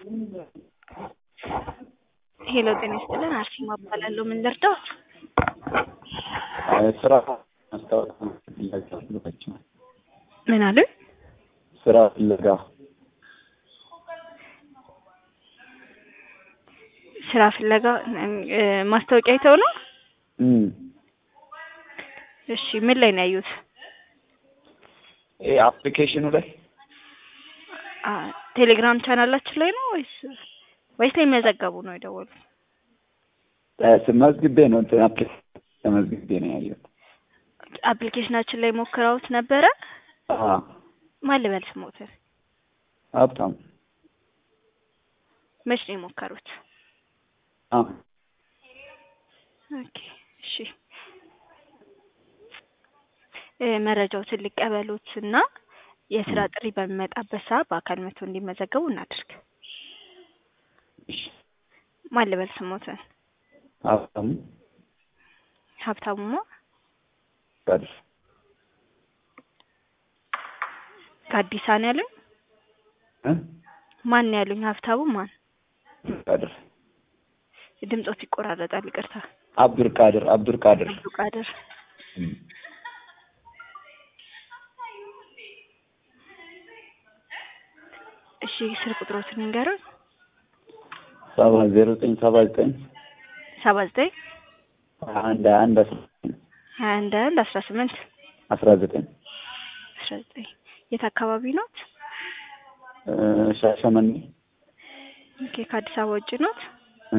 ሄሎ ጤና ይስጥልን አርሴማ እባላለሁ። ምን ልርዳዎት? ስራ ማስታወቂያ ፍለጋ ልባቸው ምን አሉኝ? ስራ ፍለጋ ስራ ፍለጋ እ ማስታወቂያ አይተው ነው? እም እሺ ምን ላይ ነው ያዩት? ይሄ አፕሊኬሽኑ ላይ አ ቴሌግራም ቻናላችን ላይ ነው ወይስ ወይስ ላይ መዘገቡ ነው የደወሉት? መዝግቤ ነው እንትን አፕሊኬሽን ተመዝግቤ ነው ያየሁት። አፕሊኬሽናችን ላይ ሞክረውት ነበረ? አዎ ማን ልበል ስሞትን? ሀብታም መች ነው የሞከሩት? አዎ ኦኬ እሺ እ መረጃዎትን ሊቀበሉት እና የስራ ጥሪ በሚመጣበት ሰዓት በአካል መጥቶ እንዲመዘገቡ እናድርግ። እሺ ማን ልበል ስሞትን? ሀብታሙ ሀብታሙማ ቀድር ከአዲስ ነው ያሉኝ? እ ማን ነው ያሉኝ? ሀብታሙ ማን? ቀድር ድምጾት ይቆራረጣል፣ ይቅርታ። አብዱል ቃድር አብዱል ቃድር አብዱ ቃድር እም እሺ ስልክ ቁጥሮትን ንገሩን። ሰባ ዜሮ ዘጠኝ ሰባ ዘጠኝ ሰባ ዘጠኝ አንድ አንድ አስራ ሀያ አንድ አንድ አስራ ስምንት አስራ ዘጠኝ አስራ ዘጠኝ የት አካባቢ ኖት? እ ሻሸመኔ ኦኬ ከአዲስ አበባ ውጭ ኖት? እ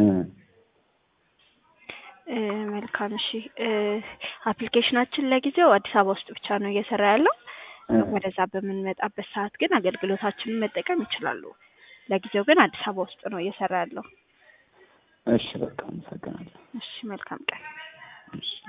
እ መልካም እሺ እ አፕሊኬሽናችን ለጊዜው አዲስ አበባ ውስጥ ብቻ ነው እየሰራ ያለው። እ ወደዛ በምንመጣበት ሰዓት ግን አገልግሎታችንን መጠቀም ይችላሉ። ለጊዜው ግን አዲስ አበባ ውስጥ ነው እየሰራ ያለው። እሺ በቃ አመሰግናለሁ። እሺ መልካም ቀን። እሺ